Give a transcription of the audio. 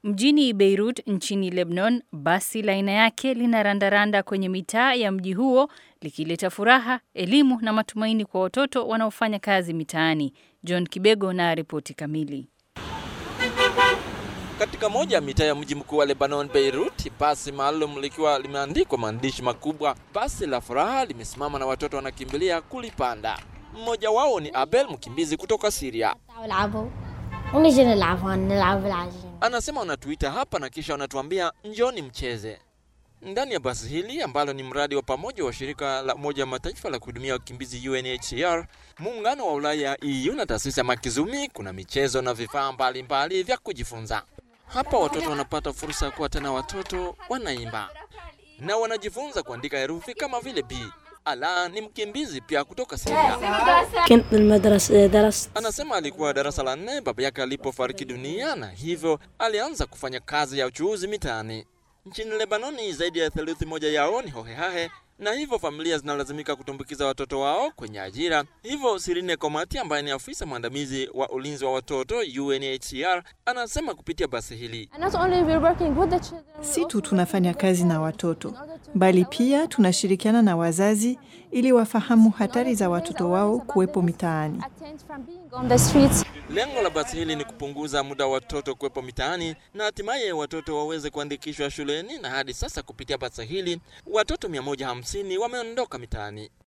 Mjini Beirut nchini Lebanon, basi la aina yake linarandaranda kwenye mitaa ya mji huo likileta furaha, elimu na matumaini kwa watoto wanaofanya kazi mitaani. John Kibego na ripoti kamili. Katika moja ya mitaa ya mji mkuu wa Lebanon, Beirut, basi maalum likiwa limeandikwa maandishi makubwa, basi la furaha limesimama na watoto wanakimbilia kulipanda. Mmoja wao ni Abel, mkimbizi kutoka Syria. Anasema wanatuita hapa na kisha wanatuambia njoni mcheze. Ndani ya basi hili ambalo ni mradi wa pamoja wa shirika la Umoja wa Mataifa la kuhudumia wakimbizi UNHCR, muungano wa Ulaya EU na taasisi ya Makizumi, kuna michezo na vifaa mbalimbali vya kujifunza. Hapa watoto wanapata fursa ya kuwa tena watoto, wanaimba na wanajifunza kuandika herufi kama vile B. Ala ni mkimbizi pia kutoka Syria. Anasema alikuwa darasa la nne baba yake alipofariki dunia, na hivyo alianza kufanya kazi ya uchuuzi mitaani. Nchini Lebanoni, zaidi ya theluthi moja yao ni hohehahe na hivyo familia zinalazimika kutumbukiza watoto wao kwenye ajira. Hivyo Sirine Komati ambaye ni afisa mwandamizi wa ulinzi wa watoto UNHCR anasema kupitia basi hili, si tu tunafanya kazi na watoto, bali pia tunashirikiana na wazazi ili wafahamu hatari za watoto wao kuwepo mitaani. Lengo la basi hili ni kupunguza muda wa watoto kuwepo mitaani na hatimaye watoto waweze kuandikishwa shuleni, na hadi sasa kupitia basi hili watoto 150 wameondoka mitaani.